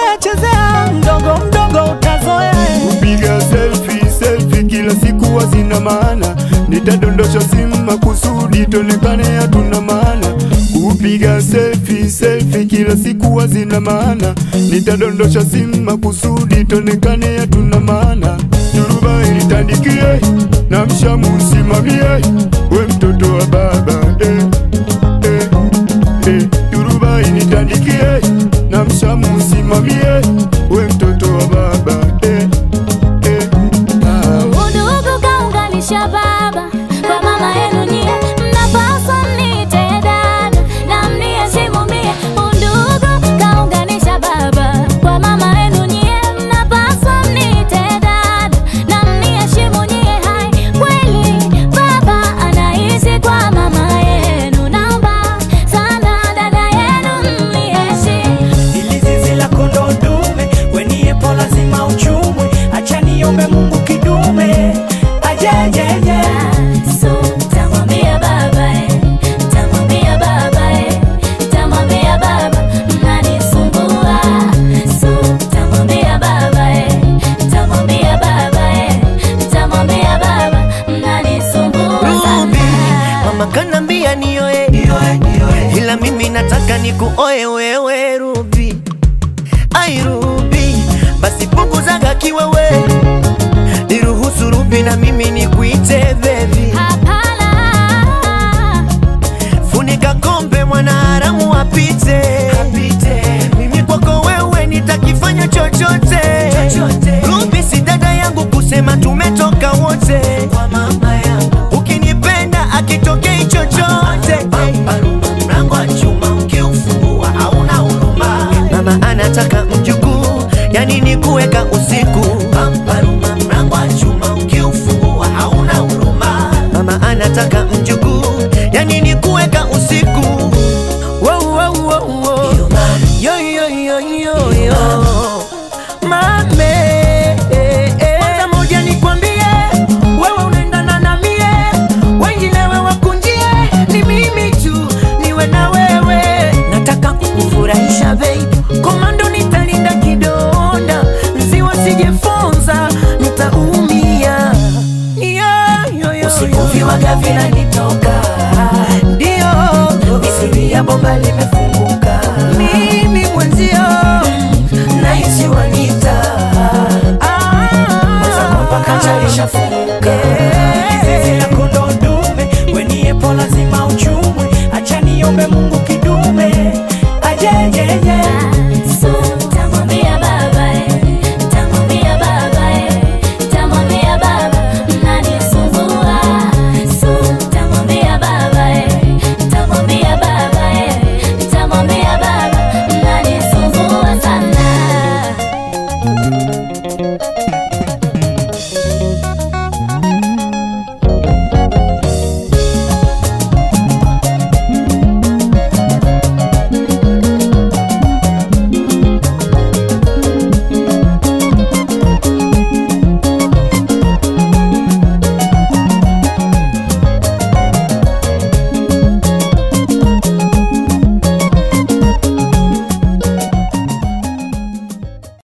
chezea chezea, mdogo mdogo utazoea. Kupiga selfie selfie kila siku hazina maana, nitadondosha simu makusudi tonekane hatuna maana. Kupiga selfie selfie kila siku hazina maana, nitadondosha simu makusudi tonekane hatuna maana. Turuba ilitandikie na mshamu usimamie, we mtoto wa baba eh, eh, eh. Turuba ilitandikie na mshamu usimamie, we mtoto wa baba eh, eh. Ah. Udugu kaunganisha baba kwa mama yenu nyie, mnapaswa mniite dada na mniheshimu mie. Udugu kaunganisha baba kwa mama yenu nyie, mnapaswa mniite dada na mniheshimu nyie. Hai, kweli baba anaishi kwa mama yenu, naomba sana dada yenu mniheshimu. Ili zizi la kondoo dume, weniepo lazima uchumwe. Acha niombe Mungu kidume ajejeje So, tamwambia baba eh, tamwambia baba eh, tamwambia baba mnanisumbua. So, tamwambia baba eh, tamwambia baba eh, tamwambia baba mnanisumbua Ruby, sana. mama kanambia nioe, ila mimi nataka nikuoe wewe Ruby. Ai Ruby, basi punguzaga kiwewe, niruhusu Ruby na mimi nikuite baby. Hapana. Funika kombe mwana haramu apite, apite. Mimi kwako wewe nitakifanya chochote, chochote. Ruby si dada yangu kusema tumetoka wote kwa mama yangu, ukinipenda akitokei chochote mlango wa chuma ukiufungua hauna huruma. Mama anataka mjukuu, yani ni kuweka usiku Pamparuma, mlango wa chuma ukiufungua hauna huruma. Mama anataka mjukuu, yani ni kuweka usiku Wow, wow, wow, wow. Yo, yo, yo, yo, yo.